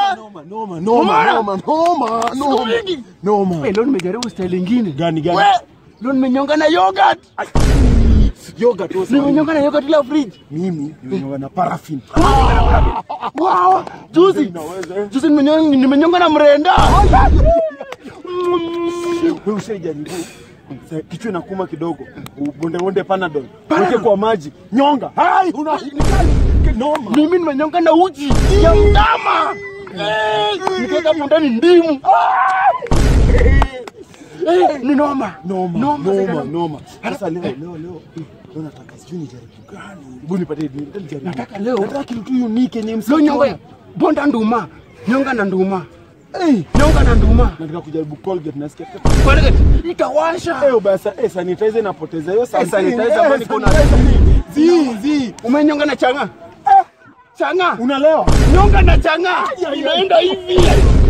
Noma, noma, noma, noma, noma, noma. mingi. Noma. Wewe leo nimejaribu style ingine. Gani gani? We, leo nimenyonga na yogurt. Yoga tu sana. Nimenyonga na yogurt la fridge. Mimi nimenyonga na paraffin. Wow, juzi. Inaweza. Juzi nimenyonga nimenyonga na mrenda. Wewe ushaijaribu? Sa- Kichwa inakuuma kidogo. Ubonde bonde panadol. Weke kwa maji. Nyonga. Hai, una ni kali. Noma. Mimi nimenyonga na uji ya mtama. Eh, Nikaweka hapo ndani ndimu. Eh, Ni noma. Noma, Noma, noma, noma. noma. Sasa leo leo leo leo nataka sijui nijaribu gani. Hebu nipatie nijaribu. nijaribu. Nataka leo. Nataka kitu tu unique yenye Leo msio nyonga bonda nduma. Nyonga na nduma. Eh, Nyonga na nduma. nataka kujaribu Colgate nasikia. Colgate itawasha. Eh, basi eh sanitizer inapoteza hiyo Eh, sanitizer ambayo niko na- Zi zi. Umenyonga na changa. Changa. Unalewa? Nyonga na changa. Inaenda hivi.